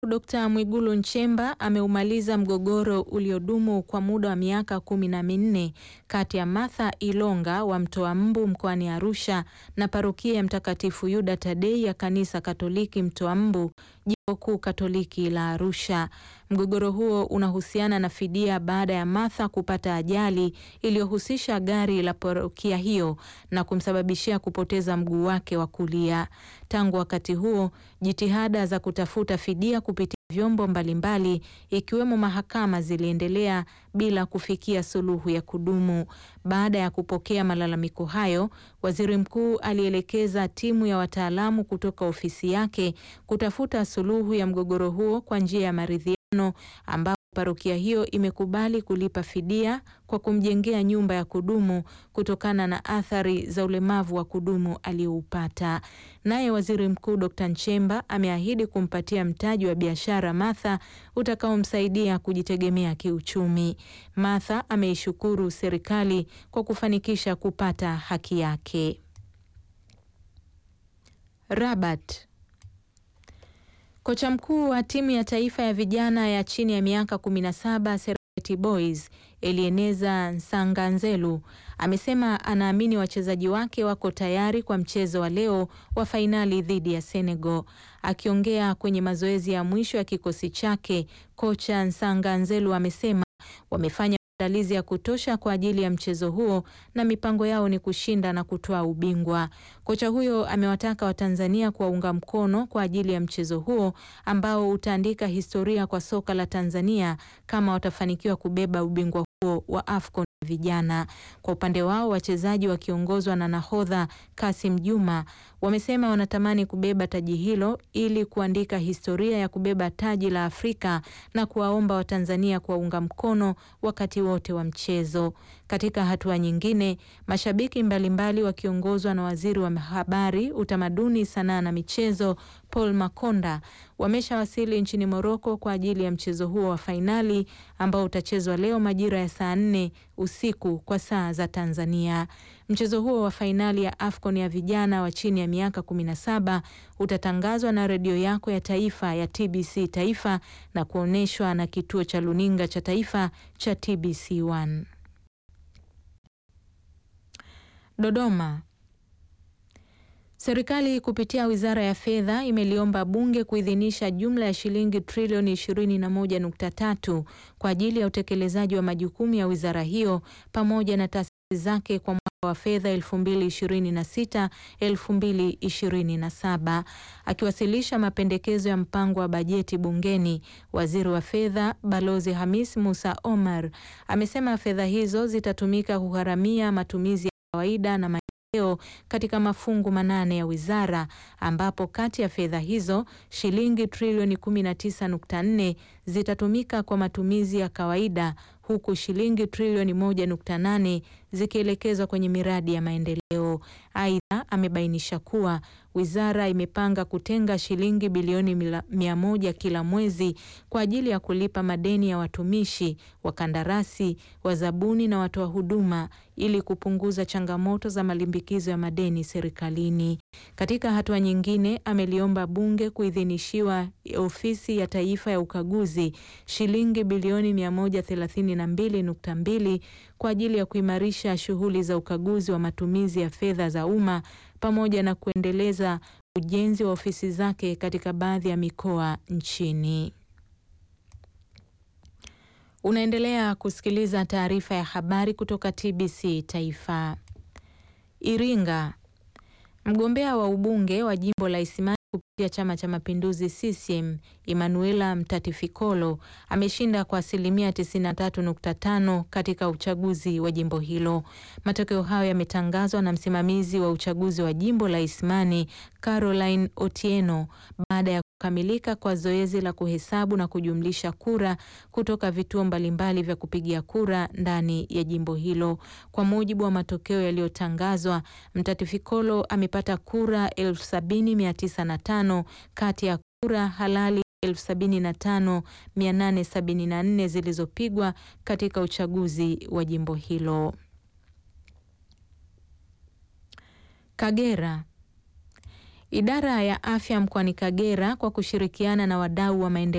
Dkt. Mwigulu Nchemba ameumaliza mgogoro uliodumu kwa muda wa miaka kumi na minne kati ya Martha Ilonga wa Mtoa Mbu mkoani Arusha na parokia ya Mtakatifu Yuda Tadei ya Kanisa Katoliki Mtoa Mbu, Jimbo Kuu Katoliki la Arusha. Mgogoro huo unahusiana na fidia baada ya Martha kupata ajali iliyohusisha gari la parokia hiyo na kumsababishia kupoteza mguu wake wa kulia. Tangu wakati huo, jitihada za kutafuta fidia kupitia vyombo mbalimbali ikiwemo mahakama ziliendelea bila kufikia suluhu ya kudumu. Baada ya kupokea malalamiko hayo, Waziri Mkuu alielekeza timu ya wataalamu kutoka ofisi yake kutafuta suluhu ya mgogoro huo kwa njia ya maridhiano ambapo parokia hiyo imekubali kulipa fidia kwa kumjengea nyumba ya kudumu kutokana na athari za ulemavu wa kudumu aliyoupata. Naye Waziri Mkuu Dr. Nchemba ameahidi kumpatia mtaji wa biashara Martha utakaomsaidia kujitegemea kiuchumi. Martha ameishukuru serikali kwa kufanikisha kupata haki yake. Rabat. Kocha mkuu wa timu ya taifa ya vijana ya chini ya miaka 17 Serengeti Boys Elieneza Nsanganzelu amesema anaamini wachezaji wake wako tayari kwa mchezo wa leo wa fainali dhidi ya Senegal. Akiongea kwenye mazoezi ya mwisho ya kikosi chake, kocha Nsanganzelu amesema wamefanya maandalizi ya kutosha kwa ajili ya mchezo huo na mipango yao ni kushinda na kutoa ubingwa. Kocha huyo amewataka Watanzania kuwaunga mkono kwa ajili ya mchezo huo ambao utaandika historia kwa soka la Tanzania kama watafanikiwa kubeba ubingwa huo wa AFCON vijana. Kwa upande wao, wachezaji wakiongozwa na nahodha Kasim Juma wamesema wanatamani kubeba taji hilo ili kuandika historia ya kubeba taji la Afrika na kuwaomba Watanzania kuwaunga mkono wakati wote wa mchezo. Katika hatua nyingine, mashabiki mbalimbali wakiongozwa na waziri wa habari, utamaduni, sanaa na michezo Paul Makonda wameshawasili nchini Moroko kwa ajili ya mchezo huo wa fainali ambao utachezwa leo majira ya saa nne usiku kwa saa za Tanzania. Mchezo huo wa fainali ya AFCON ya vijana wa chini ya miaka 17 utatangazwa na redio yako ya taifa ya TBC Taifa na kuonyeshwa na kituo cha luninga cha taifa cha TBC1. Dodoma. Serikali kupitia Wizara ya Fedha imeliomba Bunge kuidhinisha jumla ya shilingi trilioni 21.3 kwa ajili ya utekelezaji wa majukumu ya wizara hiyo pamoja na taasisi zake kwa mwaka wa fedha 2026 2027. Akiwasilisha mapendekezo ya mpango wa bajeti bungeni, Waziri wa Fedha Balozi Hamis Musa Omar amesema fedha hizo zitatumika kugharamia matumizi ya kawaida na katika mafungu manane ya wizara ambapo kati ya fedha hizo shilingi trilioni 19.4 zitatumika kwa matumizi ya kawaida huku shilingi trilioni 1.8 zikielekezwa kwenye miradi ya maendeleo. Aidha, amebainisha kuwa wizara imepanga kutenga shilingi bilioni mia moja kila mwezi kwa ajili ya kulipa madeni ya watumishi, wakandarasi, wazabuni na watoa huduma ili kupunguza changamoto za malimbikizo ya madeni serikalini. Katika hatua nyingine, ameliomba bunge kuidhinishiwa ofisi ya taifa ya ukaguzi shilingi bilioni 132.2 kwa ajili ya kuimarisha shughuli za ukaguzi wa matumizi ya fedha za umma pamoja na kuendeleza ujenzi wa ofisi zake katika baadhi ya mikoa nchini. Unaendelea kusikiliza taarifa ya habari kutoka TBC Taifa. Iringa. Mgombea wa ubunge wa jimbo la Isimani kupitia Chama cha Mapinduzi CCM Emanuela Mtatifikolo ameshinda kwa asilimia 93.5 katika uchaguzi wa jimbo hilo. Matokeo hayo yametangazwa na msimamizi wa uchaguzi wa jimbo la Isimani Caroline Otieno baada ya kukamilika kwa zoezi la kuhesabu na kujumlisha kura kutoka vituo mbalimbali vya kupigia kura ndani ya jimbo hilo. Kwa mujibu wa matokeo yaliyotangazwa, Mtatifikolo amepata kura 70905 kati ya kura halali 75874 zilizopigwa katika uchaguzi wa jimbo hilo. Kagera. Idara ya afya mkoani Kagera kwa kushirikiana na wadau wa maendeleo